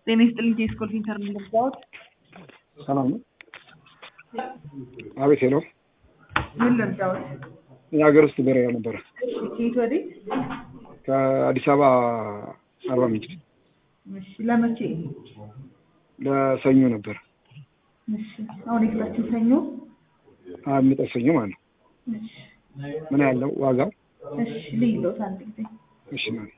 ጤና ይስጥልኝ ከስኮል ሴንተር ነው የምትባሉት? ሰላም ነው። አቤት ሄሎ። ምን ልርዳዎት? የሀገር ውስጥ በረራ ነበረ ከየት ወዴት? ከአዲስ አበባ አርባ ምንጭ እሺ ለመቼ? ለሰኞ ነበር። እሺ አሁን የፊታችን ሰኞ። የሚመጣው ሰኞ ማለት ነው። እሺ ምን ያለው ዋጋው? እሺ ልይሎት አንድ ጊዜ እሺ ማለት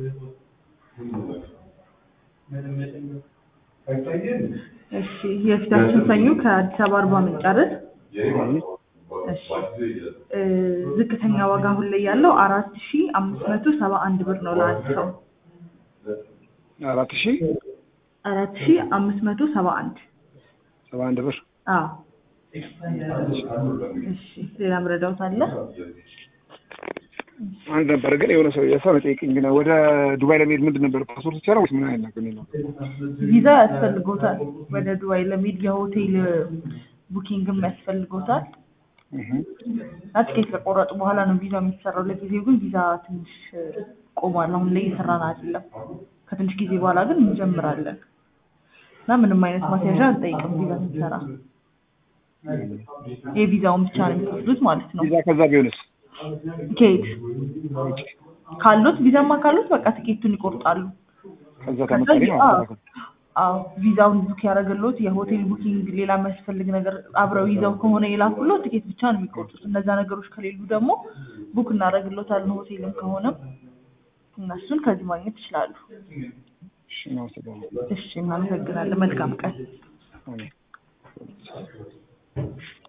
እሺ የፊታችን ሰኞ ከአዲስ አበባ አርባ ምንጭ አይደል? እሺ እ ዝቅተኛ ዋጋ አሁን ላይ ያለው አራት ሺ አምስት መቶ ሰባ አንድ ብር ነው ለአንድ ሰው አራት ሺህ አራት ሺ አምስት መቶ ሰባ አንድ ሰባ አንድ ብር አዎ እሺ ሌላ ምረዳውት አለ? አንድ ነበር ግን የሆነ ሰው የሰው ጠይቅኝ ግን ወደ ዱባይ ለመሄድ ምንድን ነበር ፓስፖርት ይቻላል ወይስ ምን አይነት ነገር ነው? ቪዛ ያስፈልጎታል። ወደ ዱባይ ለመሄድ የሆቴል ቡኪንግም ያስፈልጎታል። እህ እና ትኬት ከቆረጡ በኋላ ነው ቪዛ የሚሰራው። ለጊዜው ግን ቪዛ ትንሽ ቆሟል። አሁን ላይ እየሰራን አይደለም። ከትንሽ ጊዜ በኋላ ግን እንጀምራለን እና ምንም አይነት ማስያዣ አንጠይቅም ቪዛ ስንሰራ። የቪዛውን ብቻ ነው የሚከፍሉት ማለት ነው። ቪዛ ከዛ ቢሆንስ? ከየት ካሉት ቪዛማ ካሉት በቃ ትኬቱን ይቆርጣሉ። ከዛ ከዛ ተመጣሪ ቪ- ማለት ነው። አዎ ቪዛውን ቡክ ያደረገሎት የሆቴል ቡኪንግ፣ ሌላ የሚያስፈልግ ነገር አብረው ይዘው ከሆነ የላኩሎት ትኬት ብቻ ነው የሚቆርጡት። እነዛ ነገሮች ከሌሉ ደግሞ ቡክ እናደርግሎታለን። ሆቴልም ከሆነም እነሱን ከዚህ ማግኘት ይችላሉ። እሺ እናመሰግናለን። እሺ እናመሰግናለን። መልካም ቀን። አሜን።